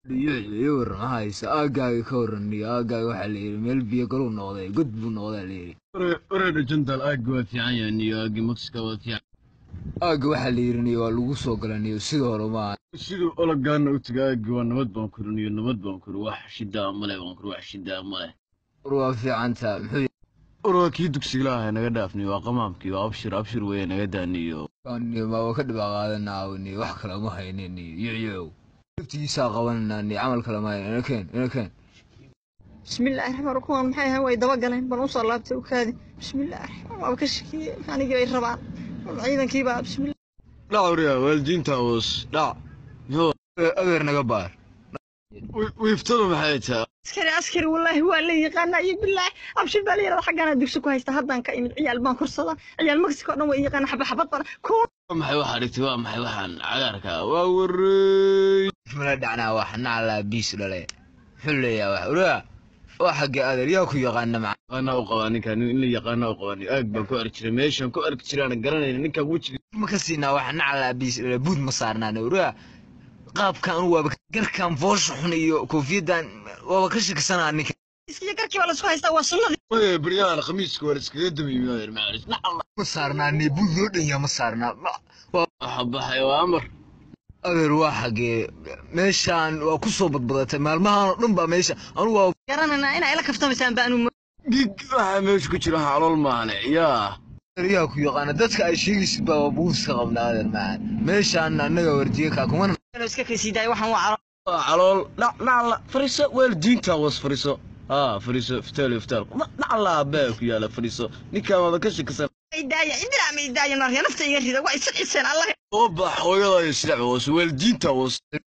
iyo waran maxaa haysa aaggaaga ka waran iyo aaggaaga waxaa la yidhi meel biyo galuu noqday god buu noqdaa la yidhi wareedha jantal aagga waa fiican yahay niyo aagga mexica waa fiican aagga waxaa la yidhi niyo waa lagu soo gala niyo sida hore maaha siduu olagaana u taga aagga waa nabad baan kuri niyo nabad baan kuri wax shidaa male baan kuri wax shidaa male war waa fiicantaa muxuu war waa kii dugsiga ahay naga dhaafniyo waa qamaamkii waa abshir abshir weeye naga daaniyo niyo ma waa ka dhibaa qaadanaa niyo wax kale ma haynin niyo yoyow laftigiisaa qabananaa niyo camal kale ma haynin inakeen inakeen bismillaahi raxmaan kuwan maxay ahayn way daba galeen bal usoo laabtay u kaadi bismillaahi raxmaan waaba ka shakiyey anigii bay rabaan ciidankiibaa bismillah dhac wariya waalidiinta hoos dhac adeer naga baar wiiftada maxay tahay askari askari wallaahi waa la yaqaanaa iyo bilaahi abshir baa la yidhahda xaggaana dugsi ku haysta haddaan ka imid ciyaal baan korsada ciyaal mexico o dhan way yaqaana xaba xabad bana waa maxay waxaa dhigtay waa maxay waxaan cagaarka waa wareey mala dhacnaa wax naclaa biis dhale muxuu leeyahay wax uraa waa xaggee adeer yaa ku yaqaana maca yaqaanaa u qabaa ninkan in la yaqaanaa u qabaa aag baan ku arki jiray meeshaan ku arki jiraan garanayna ninkan wejiga ma ka siinaa wax naclaa biis dhale buud ma saarnaan uraa qaabkan anu waaba garkan foosha xun iyo koofiyaddan waaba ka shakisanaa ninka iskiyo garkii baa laisku haystaa waa sunnadii Waya baryahan khamiiska waa la iskaga damiyey maayer ma saarnaa ne buud loo dhanyaa ma saarnaa waxa baxay waa amar adeer waa xaggee meeshaan waa ku soo badbadatay maalmahan oo dhan baa meesha anu waa garananaa inaa ila kaftamaysaan baanu gig waxaa meesha ku jira xalool maahane yaa yaa ku yaqaana dadka ay sheegaysid baa waa buuska qabnaa adeer macaan meeshaan annaga wardiye kaa kumana iska kaysiidaay waxaan waa calo waa calool dhac dhacla fariiso waalidiinta was fariiso haa fariiso iftaal iftaal dhacla abbaa ku yaala fariiso ninkaan waada ka shakisan idaaya idilaa ma idaaya narya nafta iga rida waa isa ciseen allah oo bax hooyada iyo sidac was waalidiinta was